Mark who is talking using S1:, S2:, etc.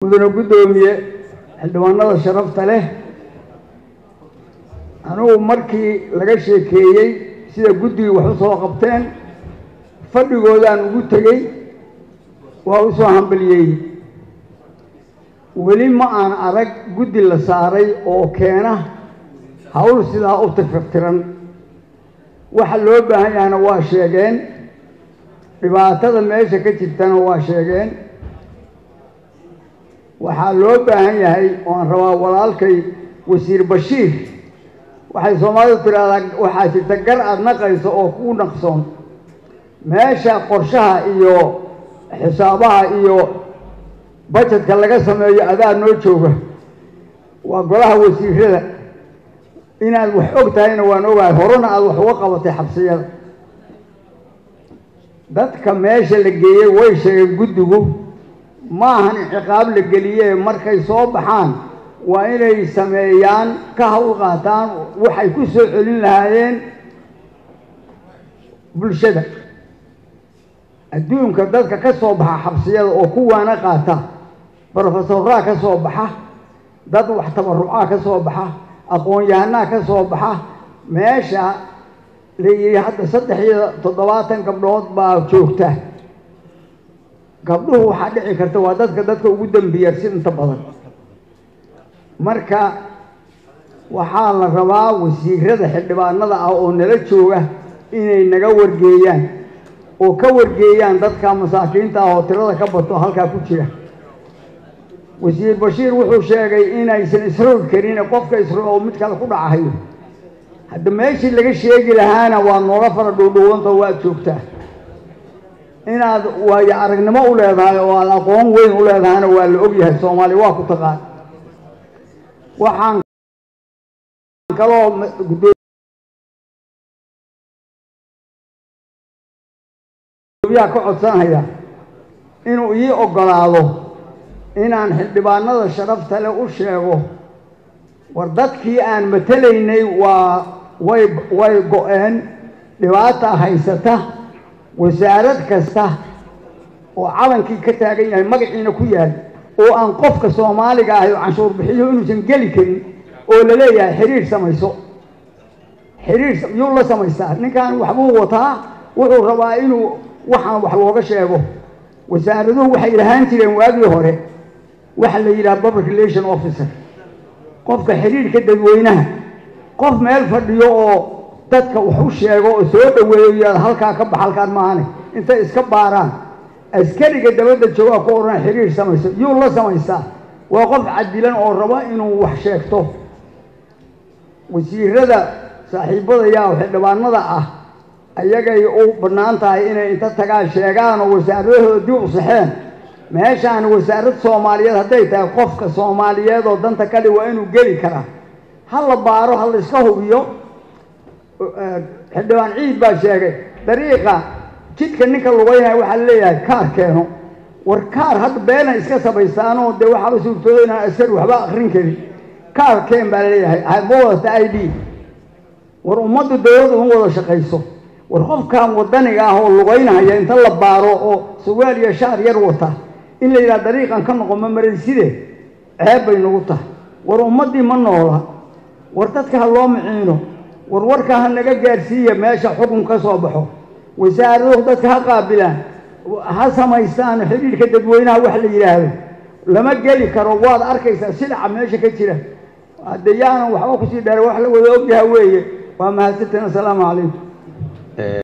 S1: mudane guddoomiye xildhibaanada sharafta leh anugu markii laga sheekeeyey sida guddigii wax u soo qabteen fadhigoodaan ugu tegey waa u soo hambaliyey weli ma aan arag guddi la saaray oo keena hawl sidaa u tirfirtiran waxa loo baahan yahana waa sheegeen dhibaatada meesha ka jirtana waa sheegeen waxaa loo baahan yahay oan rabaa walaalkay wasiir bashiir waxay soomaalidu tidhaahdaa waxaa jirta gar aada naqayso oo kuu naqsoon meesha qorshaha iyo xisaabaha iyo bajetka laga sameeyo adaa noo jooga waa golaha wasiirada inaad wax og tahayna waan ogahay horena aada wax uga qabatay xabsiyada dadka meesha la geeyey way sheegeen guddigu ma ahan ciqaab la geliyee markay soo baxaan waa inay sameeyaan ka hawl qaataan waxay ku soo celin lahaayeen bulshada adduunka dadka ka soo baxa xabsiyada oo kuwaana qaata brofesoraa ka soo baxa dad wax tabarucaa ka soo baxa aqoon-yahanaa ka soo baxa meesha la yidhi hadda saddex iyo toddobaatan gabdhood baa joogta gabdhuhu waxaa dhici karta waa dadka dadka ugu dambiyarsi inta badan marka waxaa la rabaa wasiirada xildhibaanada ah oo nala jooga inay naga wargeeyaan oo ka wargeeyaan dadka masaakiinta ah oo tirada ka bato halkaa ku jira wasiir bashiir wuxuu sheegay inaysan isroog karin qofka isroog oo mid kale ku dhacahayo hadda meeshii laga sheegi lahaana waa nooga fara dhuudhuwanta waad joogtaa inaad waayo aragnimo u leedahay oo aad aqoon weyn u leedahayna waa la ogyahay soomaaliya waa ku taqaan waxaan kaloo gudoomiyaha ka codsanaya inuu ii ogolaado inaan xildhibaanada sharafta le u sheego war dadkii aan matelaynay waa way way go-een dhibaata haysata wasaarad kasta oo calankii ka taagan yahay magaciina ku yaal oo aan qofka soomaaliga ahay oo canshuur bixiyo inuusan geli karin oo la leeyahay xiriir samayso xiriir yuu la samaystaa ninkan waxbuu wataa wuxuu rabaa inuu waxaan wax looga sheego wasaaraduhu waxay lahaan jireen waagii hore waxa la yidhaha public relation officer qofka xiriirka dadweynaha qof meel fadhiyo oo dadka wax u sheego oo soo dhaweeyo yaad halkaa ka bax halkaan maahane intay iska baaraan askariga dabadda joogaa ku odhan xiriir samayso yuu la samaystaa waa qof cadilan oo rabo inuu wax sheegto wasiirada saaxiibadayaa oo xildhibaanada ah ayagay u bannaan tahay inay inta tagaan sheegaan oo wasaaradahooda dib u saxeen meeshaan wasaarad soomaaliyeed hadday tahay qofka soomaaliyeed oo danta kale waa inuu geli karaa ha la baaro ha la iska hubiyo xildhibaan ciid baa sheegay dariiqa jidka ninka lugaynaya waxaa leeyahay kaar keeno war kaar hadda beena iska samaystaanoo dee waxaaba suurtooda inaan askari waxba akrin karin kaar keen baa leeyahay ma wadata i d war ummadda dawladda uma wada shaqayso war qofkan wadaniga ah oo lugaynahaya inta la baaro oo sawaal iyo shaar yar wata in la yidhaha dariiqan ka noqon ma marayside ceeb bay nagu tahay war ummaddii ma noola war dadka ha loo miciino war warka ha naga gaadhsiiya meesha xukun ka soo baxo wasaaraduhu dadka ha qaabilaan ha samaystaan xidhiidhka dadweynaha wax la yidhaahdo lama geli karo waad arkaysaa silaca meesha ka jira hadde yaanan waxba kusii dheera wax la wada ogyaha weeye waa mahadsantiin assalaamu calaykum